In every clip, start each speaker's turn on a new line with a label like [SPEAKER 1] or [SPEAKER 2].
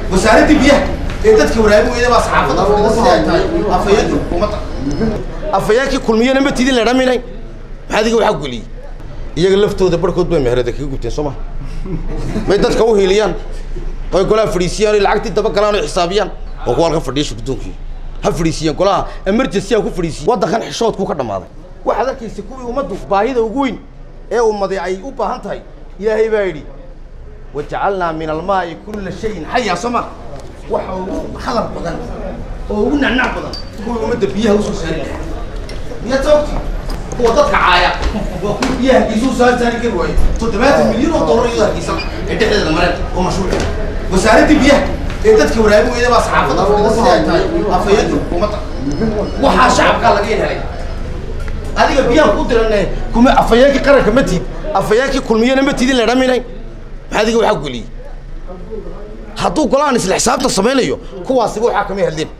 [SPEAKER 1] wasaaradda biyaha ee dadka waraabin weyda baa saxaafadda fadhida sidii ay tahay afhayeenka xukuumadda afhayeenkii kulmiyana ma tidin la dhaminay maxaa adiga waxaa geliyey iyaga laftooda barhkood bay meherada kaga gubteen soo ma may dadka u hiiliyaan oy golaha fadhiisiyaan oy lacagtii daba galaan oy xisaabiyaan oo kuwa halkan fadhiya shirgudoonkii ha fadhiisiyaan golaha emergency ha ku fadhiisiyan waddankan xishoodkuu ka dhammaaday waxaad arkaysa kuwii ummaddu baahida ugu weyn ee ummaday ay u baahan tahay ilaahay baa yidhi wajacalnaa min almaa'i kulla shayin xayaa soo ma waxa ugu hadal badan oo ugu nacnac badan kuwii ummadda biyaha usoo saari lahaa miyaad sababti kuwa dadka caaya waa kuwa biyaha hargeysa u saari saari kari waaye toddobaatan milyan oo dollar iyadoo hargeysa ee dhexdeeda mareen oo mashruuc wasaaradda biyaha ee dadka waraabin weyda baa saxaafadda fadhida sidii ay tahay afhayeenka xukuumadda waxaa shacabkaa laga helay adiga biyaan ku dirane kuma afhayeenkii qaranka ma tiid afhayeenkii kulmiyana ma tidin la dhaminay maxaa adiga waxaa geliyey hadduu golahan isla xisaabta samaynayo kuwaasiba waxaa kama hadleen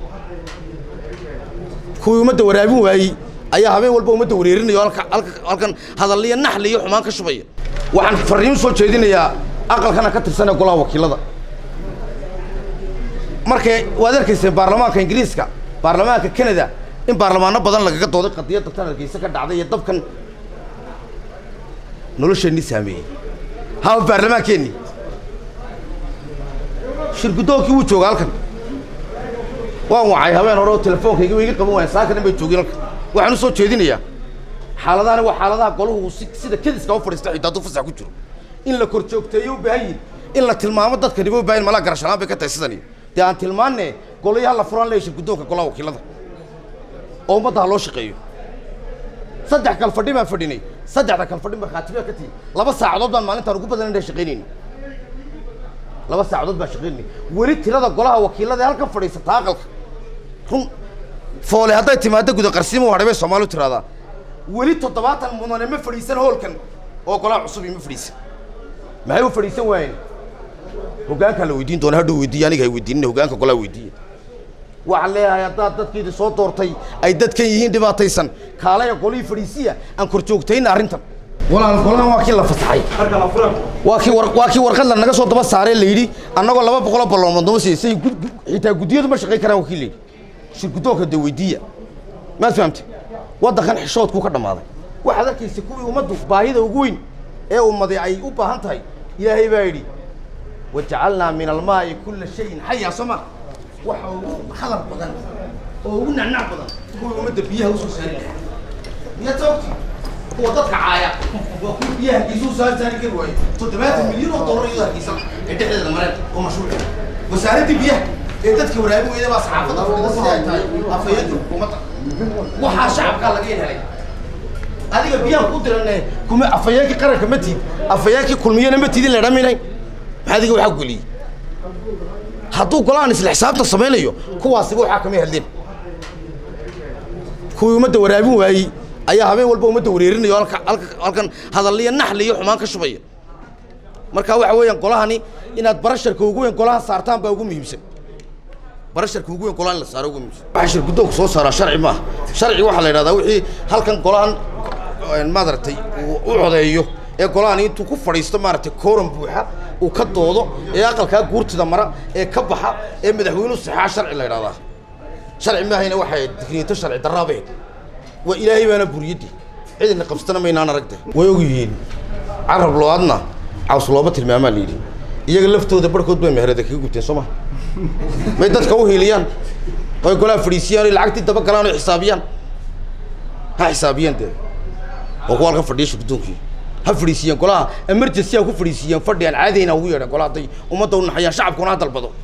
[SPEAKER 1] kuwii ummadda waraabin waayey ayaa habeen walba ummadda wareerinayo halka halka halkan hadalliyo naxli iyo xumaan ka shubaya waxaan farriin soo jeedinayaa aqalkana ka tirsanee golaha wakiilada markay waad arkayseen baarlamaanka ingiriiska baarlamaanka canada in baarlamaano badan lagaga dooday qadiyadda tan hargeysa ka dhacday iyo dabkan nolosheennii saameeyey hawa baarlamaankeenni shirgudoonkii wuu jooga halkan waan wacay habeen hore oo telefoonkayga wa iga qaban waaya saakanan bay joogeen halkan waxaan u soo jeedinayaa xaaladahani waa xaaladaha golahu si sida kediska u fadhiista xitaa hadduu fasax ku jiro in la kor joogteeyo u baahan yihin in la tilmaamo dadkaniba u baahan malaa garashalaan bay ka tahay sidani dee aan tilmaanne golayi ha la furaan leeya shirgudoonka golaha wakiilada oo ummadda ha loo shaqeeyo saddex kal fadhi baan fadhinay saddexda kal fadhi markhaatibaa ka tihi laba saacadood baan maalintaan ugu badan inaan shaqaynayni laba saacadood baan shaqaynayni weli tirada golaha wakiilada ee halkan fadhiisata aqalka run foole hadday timaado guda qarsiimo hadhay bay soomaali u tiraahdaa weli toddobaatan mudane ma fadhiisan hoolkan oo golaha cusub ima fadhiisan maxay u fadhiisan waayeen hoggaankaa la weydiin doona hadhow weydiiya aniga hay weydiinina hoggaanka golaha weydiiya waxaan leeyahay haddaad dadkiidi soo doortay ay dadkan yihiin dhibaataysan kaalaya golihii fadhiisiya aan kor joogtayna arrintan walaal golahan waa kii la fasaxay waa kii war waa kii warqad la naga soo daba saaree la yidhi annagoo laba boqoloo balloomood noo siisay xitaa guddiyadu ma shaqayn karaan wakiil la yidhi shirgudoonka dee weydiiya maad fahamtay waddankan xishoodkuu ka dhammaaday waxaad arkaysa kuwii ummaddu baahida ugu weyn ee ummaday ay u baahan tahay ilaahay baa yidhi wajacalnaa min almaa'i kulla shayin xayaa soo ma waxa ugu hadal badan oo ugu nacnac badan kuwii ummadda biyaha usoo saari lahaa miyaad sababti kuwa dadka caaya waa kuwa biyaha hargeysa u saari saari kari waaye toddobaatan milyan oo dollar iyadoo hargeysa ee dhexdeeda mareen oo mashruuc wasaaradda biyaha ee dadka waraabin weyda baa saxaafadda fadhida sidii ay tahay afhayeenka xukuumadda waxaa shacabkaa laga helay adiga biyaan ku dirane kuma afhayeenkii qaranka ma tiid afhayeenkii kulmiyana ma tidin la dhaminay maxaa adiga waxaa geliyey hadduu golahan isla xisaabta samaynayo kuwaasiba waxaa kama hadleen kuwii ummadda waraabin waayey ayaa habeen walba ummadda wareerinayo halka halka halkan hadalliyo naxli iyo xumaan ka shubaya marka waxa weeyaan golahani inaad barasharka ugu weyn golaha saartaan baa ugu muhiimsan barasharka ugu weyn golaha in la saaro ugu muhiimsan waxa shirgudoonku soo saaraa sharci maaha sharci waxaa la yidhahdaa wixii halkan golahan maaragtay uu u codeeyo ee golahani intuu ku fadhiisto maaragtay kooran buuxa uu ka doodo ee aqalkaa guurtida mara ee ka baxa ee madaxweynuhu saxaa sharci la yidhahdaa sharci maahayna waxay digniinto sharci darraabeed waa ilaahay baana buriyaddi cidina qabsatana maynaan aragte way og yihiin carab loo-aadna caws looba tilmaamaa la yidhi iyaga laftooda barhkood bay meherada kaga gubteen soo ma may dadka u hiiliyaan oy golaha fadhiisiyaan oy lacagtii daba galaan oy xisaabiyaan ha xisaabiyaan dee oo kuwa halkan fadhiya shirgudoonkii ha fadhiisiyaan golaha emergency ha ku fadhiisiyaan fadhi aan caadayna ugu yeedhan golaha hadday ummadda u naxayaan shacabkuna ha dalbado